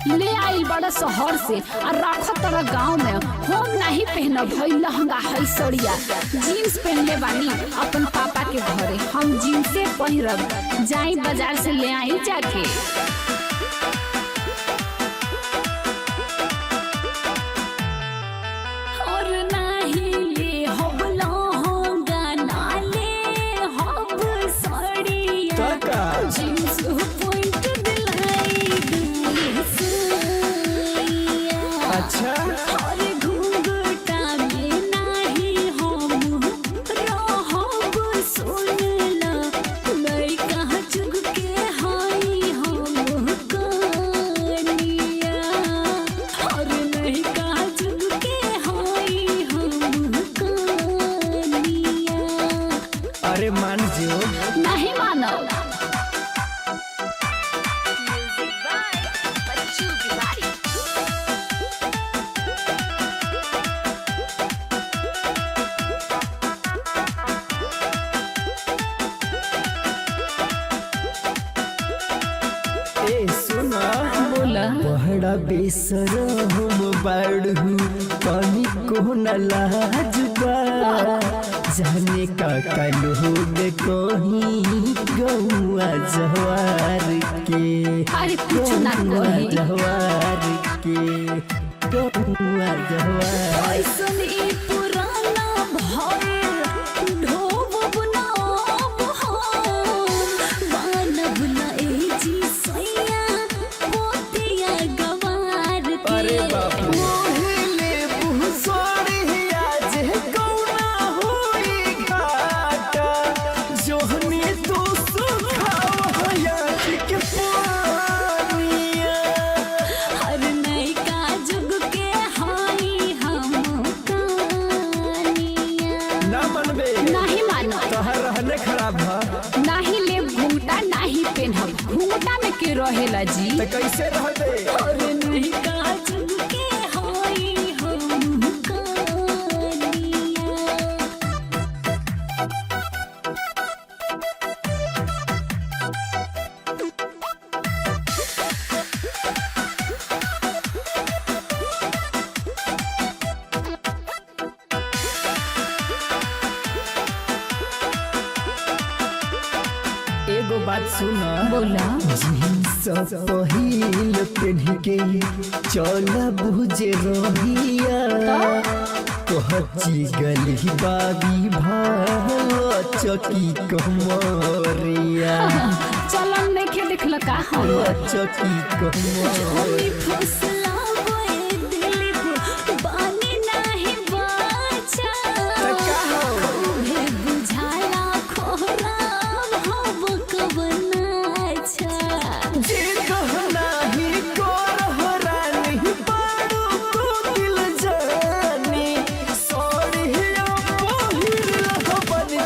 ले आइल बड़ा शहर से और रख तोरा गांव में हम नहीं पहनब हई लहंगा हई सड़िया जीन्स पहनले बानी अपन पापा के घरे हम जीन्से पहिरब जाई बाजार से ले आई जाके और नाही ले हब लहंगा ना ले हब सड़िया काका जीन्स पॉइंट दिलाई दुसैया अच्छा और घूंघटा में नाही हम रहब सुनला मैं कहाँ चुग के हाई हम कनिया और मैं कहाँ चुग के हाई हम कनिया अरे मान जो नहीं मानो ए सुना बोला बहड़ा बेसर हम बाड़ू पानी को न लाजबा जाने का लोग कहीं गौआ जवार के अरे कुछ ना गौआ कही जवार के गौआ जवार ऐसन ई पुराना भइल ढोबब ना अब हम मानब ना ए जी सैया पोतिया गवार के अरे बाप रे मोहिले बुसोड़िया जे कौना होई घाटा जोहनी तू सुखावया के पानिया हर नैका जुग के हाई हम कानिया ना मनबे नहीं मानो तोहर रहने खराब है नहीं ले घूंघटा नहीं पेनहब घूंघटा में के रहेला जी तो कैसे रहबे और नहीं काजल के हाई हम कानिया एगो बात सुना बोला जींस पहिल पेन्ह के चल बुझे रहिया कहची गली बाबी भाव चकी कमरिया चलन नहीं के देखल का हम चकी कमरिया होली फुसला बोए दिल बानी नहीं बाचा हे बुझाला खोरा भव कबनाचा जे कहना ही करहरा नहीं पाड़ू को दिल जानी सोरिया पहिल हबन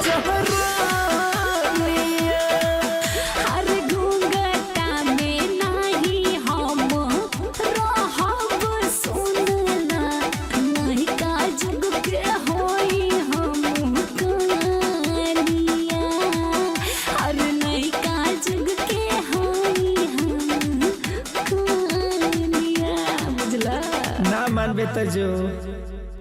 जहरानिया हर घूंघटा में नाही हम रहब सुनला नहीं का जुग के होई हम कनिया हर नहीं का जुग के होई हम कनिया बुझला ना मानबे तो जो